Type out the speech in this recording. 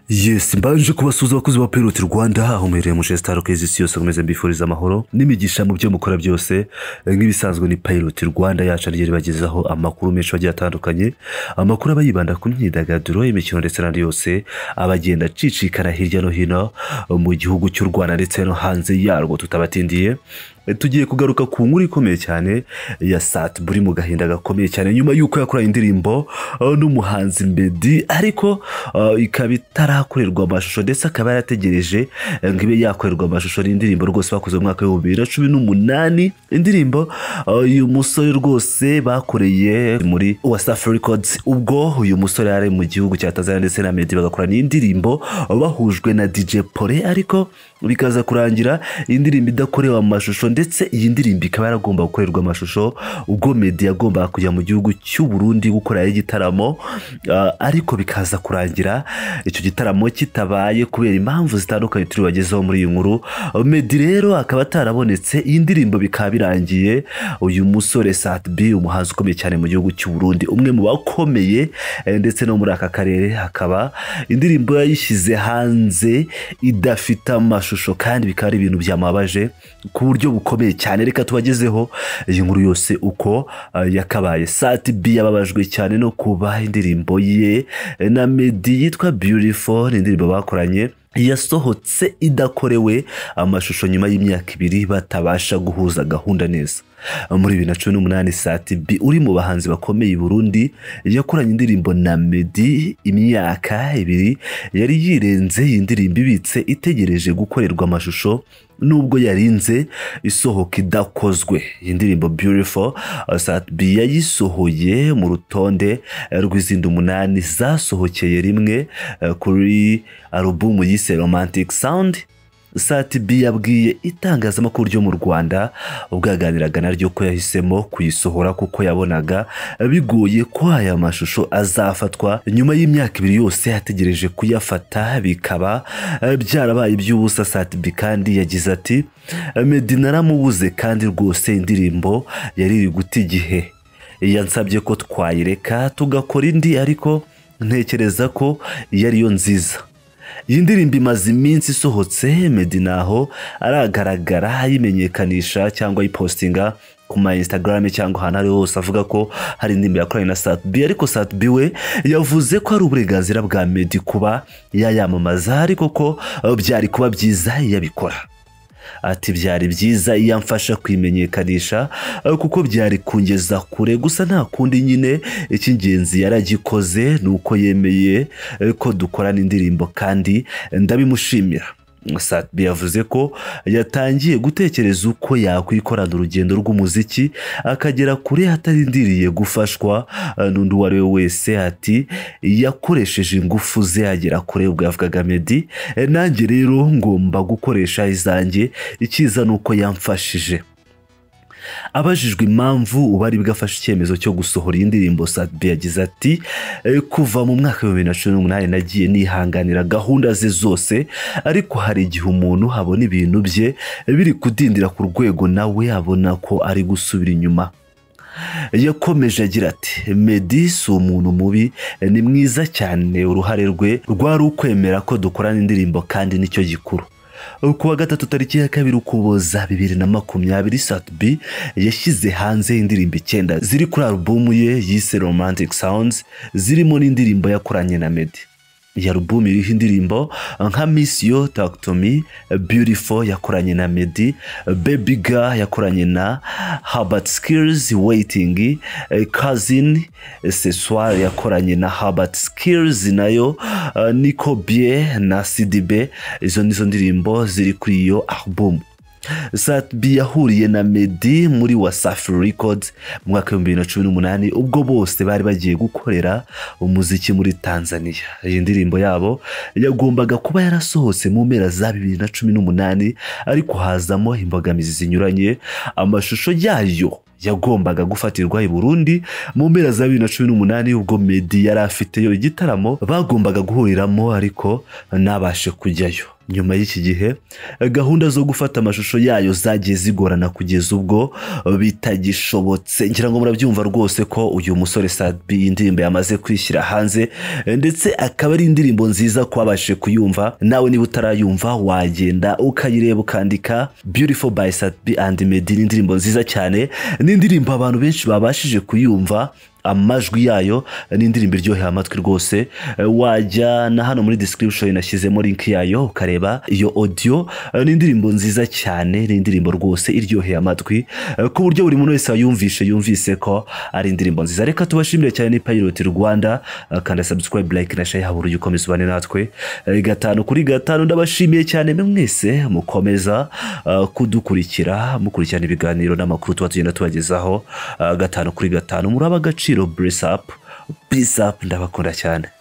yesi mbanje kubasuhuza abakozi ba piroti rwanda aho muherereye mu shesitari kezi isi yose nkomeza mbifuriza amahoro n'imigisha mu byo mukora byose nk'ibisanzwe ni piroti rwanda yacu ariryo ribagezaho amakuru menshi agiye atandukanye amakuru aba yibanda ku myidagaduro imikino ndetse n'andi yose abagenda acicikana hirya no hino mu gihugu cy'u rwanda ndetse no hanze yarwo tutabatindiye tugiye kugaruka ku nkuru ikomeye cyane ya sati buri mu gahinda gakomeye cyane nyuma y'uko yakoranye indirimbo uh, n'umuhanzi mbedi ariko uh, ikaba itarakorerwa amashusho ndetse akaba yarategereje uh, ngo ibe yakorerwa amashusho n'indirimbo rwose bakoze mu mwaka w'ibihumbi bibiri na cumi n'umunani indirimbo uyu musore rwose bakoreye muri wasafi records ubwo uyu musore yari mu gihugu cya tanzania ndetse na medi bagakora n'indirimbo bahujwe na dj pole ariko bikaza kurangira indirimbo idakorewe amashusho ndetse iyi ndirimbo ikaba yaragomba gukorerwa amashusho ubwo medi yagombaga kujya mu gihugu cy'u Burundi gukorerayo igitaramo ah, ariko bikaza kurangira icyo gitaramo kitabaye kubera impamvu zitandukanye turi bagezeho muri iyi nkuru medi rero akaba atarabonetse iyi ndirimbo bikaba birangiye uyu musore Satbi umuhanzi ukomeye cyane mu gihugu cy'u Burundi umwe mu bakomeye eh, ndetse no muri aka karere hakaba indirimbo yayishyize hanze idafite amashusho kandi bikaba ari ibintu byamubabaje ku buryo bukomeye cyane reka tubagezeho iyi nkuru yose uko ah, yakabaye sati bi yababajwe cyane no kuba indirimbo ye eh, na medi yitwa beautiful ni indirimbo bakoranye yasohotse idakorewe amashusho nyuma y'imyaka ibiri batabasha guhuza gahunda neza muri bibiri na cumi n'umunani sati bi uri mu bahanzi bakomeye i burundi yakoranye indirimbo na medi imyaka ibiri yari yirenze iyi ndirimbo ibitse itegereje gukorerwa amashusho nubwo yarinze isohoka idakozwe iyi ndirimbo beautiful uh, sati bi yayisohoye mu rutonde eh, rw'izindi umunani zasohokeye rimwe eh, kuri alubumu yise romantic sound sati bi yabwiye itangazamakuru ryo mu rwanda ubwo yaganiraga naryo ko yahisemo kuyisohora kuko yabonaga bigoye ko aya mashusho azafatwa nyuma y'imyaka ibiri yose yategereje kuyafata bikaba eh, byarabaye iby'ubusa sati bi kandi yagize ati medi naramubuze kandi rwose indirimbo yari iri guta igihe yansabye ko twayireka tugakora indi ariko ntekereza ko iyo ariyo nziza iyi ndirimbo imaze iminsi isohotse medi naho aragaragara ayimenyekanisha cyangwa ayipositinga ku ma instagram cyangwa ahantu ari hose avuga ko hari indirimbo yakoranye na satbi ariko satbi we yavuze ko ari uburenganzira bwa medi kuba yayamamaza ariko ko eh, byari kuba byiza iyo abikora ati byari byiza iyo amfasha kwimenyekanisha eh, kuko byari kungeza kure gusa nta kundi nyine icy'ingenzi yaragikoze ni uko yemeye eh, ko dukorana indirimbo kandi eh, ndabimushimira Satbi yavuze ko yatangiye gutekereza uko yakwikorana urugendo rw'umuziki akagera kure atarindiriye gufashwa eh, n'undi uwo ari we wese ati yakoresheje ingufu ze agera kure ubwo yavugaga medi Eh, nanjye rero ngomba gukoresha izanjye icyiza ni uko yamfashije abajijwe impamvu ubari bwafashe icyemezo cyo gusohora iyi ndirimbo Sadbi yagize ati "Eh, kuva mu mwaka w'ibihumbi bibiri na cumi n'umunani nagiye nihanganira gahunda ze zose ariko hari igihe umuntu abona ibintu bye biri kudindira ku rwego nawe abona ko ari gusubira inyuma yakomeje agira ati medi si umuntu mubi ni mwiza cyane uruhare rwe rwari ukwemera ko dukorana indirimbo kandi nicyo gikuru ku wa gatatu tariki ya kabiri ukuboza bibiri na makumyabiri satibi yashyize hanze indirimbo icyenda ziri kuri alubumu ye yise romantic sounds zirimo n'indirimbo yakoranye na medi iyi alubumu iriho indirimbo nka miss yo talk to me beautiful yakoranye na medi baby girl yakoranye na herbert skills waiting eh, cousin eh, sessoir yakoranye na herbert skills nayo eh, nico bie na sidibe izo nizo ndirimbo ziri kuri iyo alubumu Satbi yahuriye na Medi muri Wasafi Records mu mwaka w'ibihumbi bibiri na cumi n'umunani ubwo bose bari bagiye gukorera umuziki muri Tanzania. Iyi ndirimbo yabo yagombaga kuba yarasohotse mu mpera za bibiri na cumi n'umunani ariko hazamo imbogamizi zinyuranye amashusho yayo yagombaga gufatirwa i Burundi mu mpera za bibiri na cumi n'umunani ubwo Medi yari afiteyo igitaramo bagombaga guhuriramo ariko ntabashe kujyayo nyuma y'iki gihe gahunda zo gufata amashusho yayo zagiye zigorana kugeza ubwo bitagishobotse ngira ngo murabyumva rwose ko uyu musore sabi indirimbo yamaze kwishyira hanze ndetse akaba ari indirimbo nziza kubabashije kuyumva nawe niba utarayumva wagenda ukayireba ukandika beautiful by sabi and medi ni indirimbo nziza cyane ni indirimbo abantu benshi babashije kuyumva amajwi yayo ni indirimbo iryoheye amatwi rwose Eh, wajya na hano muri description nashyizemo link yayo ukareba iyo audio Eh, ni indirimbo nziza cyane ni indirimbo rwose iryoheye amatwi eh, ku buryo buri muntu wese wayumvishe yumvise ko ari indirimbo nziza reka tubashimire cyane ni Pilot Rwanda Eh, kanda subscribe like na share habura ujye ukomeza ubane natwe Eh, gatanu kuri gatanu ndabashimiye cyane mwese mukomeza eh, kudukurikira mukurikirana ibiganiro n'amakuru tuba tugenda tubagezaho Eh, gatanu kuri gatanu muri ab'agaciro bless up bless up ndabakunda cyane